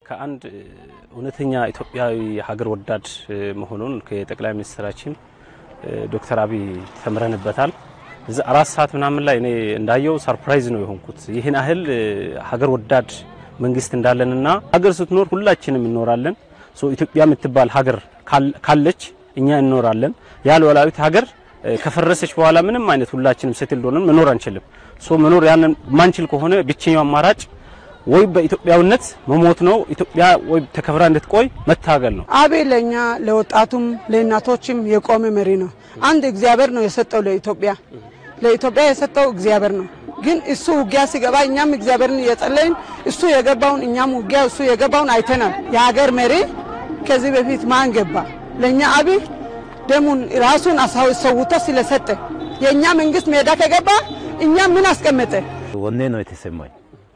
ከአንድ እውነተኛ ኢትዮጵያዊ ሀገር ወዳድ መሆኑን ከጠቅላይ ሚኒስትራችን ዶክተር አብይ ተምረንበታል። እዚ አራት ሰዓት ምናምን ላይ እኔ እንዳየው ሰርፕራይዝ ነው የሆንኩት። ይህን ያህል ሀገር ወዳድ መንግስት እንዳለንና ሀገር ስትኖር ሁላችንም እንኖራለን። ኢትዮጵያ የምትባል ሀገር ካለች እኛ እንኖራለን። ያ ሉዓላዊት ሀገር ከፈረሰች በኋላ ምንም አይነት ሁላችንም ሴትል ሆነን መኖር አንችልም። ሶ መኖር ያንን ማንችል ከሆነ ብቸኛው አማራጭ ወይ በኢትዮጵያዊነት መሞት ነው። ኢትዮጵያ ወይ ተከብራ እንድትቆይ መታገል ነው። አብይ ለእኛ ለወጣቱም ለእናቶችም የቆመ መሪ ነው። አንድ እግዚአብሔር ነው የሰጠው ለኢትዮጵያ ለኢትዮጵያ የሰጠው እግዚአብሔር ነው። ግን እሱ ውጊያ ሲገባ እኛም እግዚአብሔርን እየጸለይን እሱ የገባውን እኛም ውጊያ እሱ የገባውን አይተናል። የሀገር መሪ ከዚህ በፊት ማን ገባ? ለእኛ አብይ ደሙን ራሱን ሰውቶ ስለሰጠ የእኛ መንግስት ሜዳ ከገባ እኛ ምን አስቀመጠ? ወኔ ነው የተሰማኝ።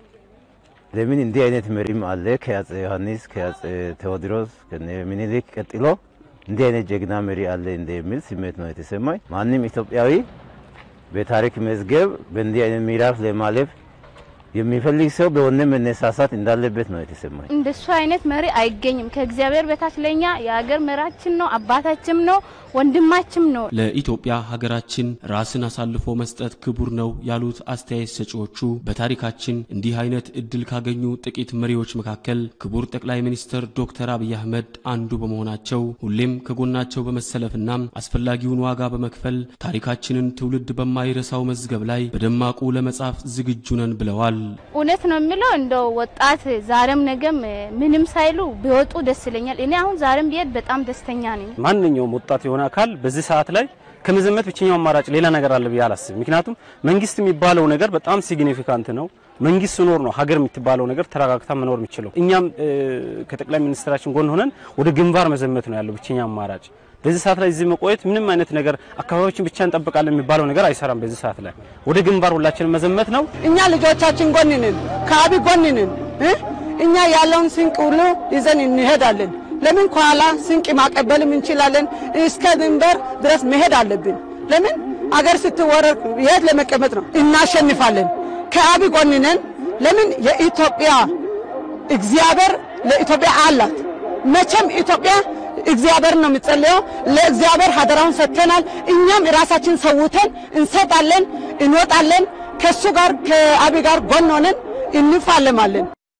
ለምን እንዲህ አይነት መሪም አለ ከአፄ ዮሐንስ ከአፄ ቴዎድሮስ ከምኒልክ ቀጥሎ እንዲህ አይነት ጀግና መሪ አለ እንደሚል ስሜት ነው የተሰማኝ። ማንም ኢትዮጵያዊ በታሪክ መዝገብ በእንዲህ አይነት ምዕራፍ ለማለፍ የሚፈልግ ሰው በወኔ መነሳሳት እንዳለበት ነው የተሰማኝ። እንደሱ አይነት መሪ አይገኝም። ከእግዚአብሔር በታች ለኛ የሀገር መራችን ነው፣ አባታችም ነው፣ ወንድማችም ነው። ለኢትዮጵያ ሀገራችን ራስን አሳልፎ መስጠት ክቡር ነው ያሉት አስተያየት ሰጪዎቹ በታሪካችን እንዲህ አይነት እድል ካገኙ ጥቂት መሪዎች መካከል ክቡር ጠቅላይ ሚኒስትር ዶክተር አብይ አህመድ አንዱ በመሆናቸው ሁሌም ከጎናቸው በመሰለፍና አስፈላጊውን ዋጋ በመክፈል ታሪካችንን ትውልድ በማይረሳው መዝገብ ላይ በደማቁ ለመጻፍ ዝግጁ ነን ብለዋል። እውነት ነው የሚለው እንደው ወጣት ዛሬም ነገም ምንም ሳይሉ ቢወጡ ደስ ይለኛል። እኔ አሁን ዛሬም ብሄድ በጣም ደስተኛ ነኝ። ማንኛውም ወጣት የሆነ አካል በዚህ ሰዓት ላይ ከመዘመት ብቸኛው አማራጭ ሌላ ነገር አለ ብዬ አላስብም። ምክንያቱም መንግስት የሚባለው ነገር በጣም ሲግኒፊካንት ነው። መንግስት ሲኖር ነው ሀገር የምትባለው ነገር ተረጋግታ መኖር የሚችለው። እኛም ከጠቅላይ ሚኒስትራችን ጎን ሆነን ወደ ግንባር መዘመት ነው ያለው ብቸኛ አማራጭ። በዚህ ሰዓት ላይ እዚህ መቆየት ምንም አይነት ነገር አካባቢዎችን ብቻ እንጠብቃለን የሚባለው ነገር አይሰራም። በዚህ ሰዓት ላይ ወደ ግንባር ሁላችንም መዘመት ነው። እኛ ልጆቻችን ጎን ነን፣ ከአብይ ጎን ነን። እኛ ያለውን ስንቅ ሁሉ ይዘን እንሄዳለን። ለምን ከኋላ ስንቅ ማቀበልም እንችላለን። እስከ ድንበር ድረስ መሄድ አለብን። ለምን አገር ስትወረር የት ለመቀመጥ ነው? እናሸንፋለን። ከአብይ ጎን ነን። ለምን የኢትዮጵያ እግዚአብሔር ለኢትዮጵያ አላት። መቼም ኢትዮጵያ እግዚአብሔር ነው የሚጸልየው። ለእግዚአብሔር ሀደራውን ሰጥተናል። እኛም ራሳችን ሰውተን እንሰጣለን፣ እንወጣለን። ከሱ ጋር ከአብይ ጋር ጎን ሆነን እንፋለማለን።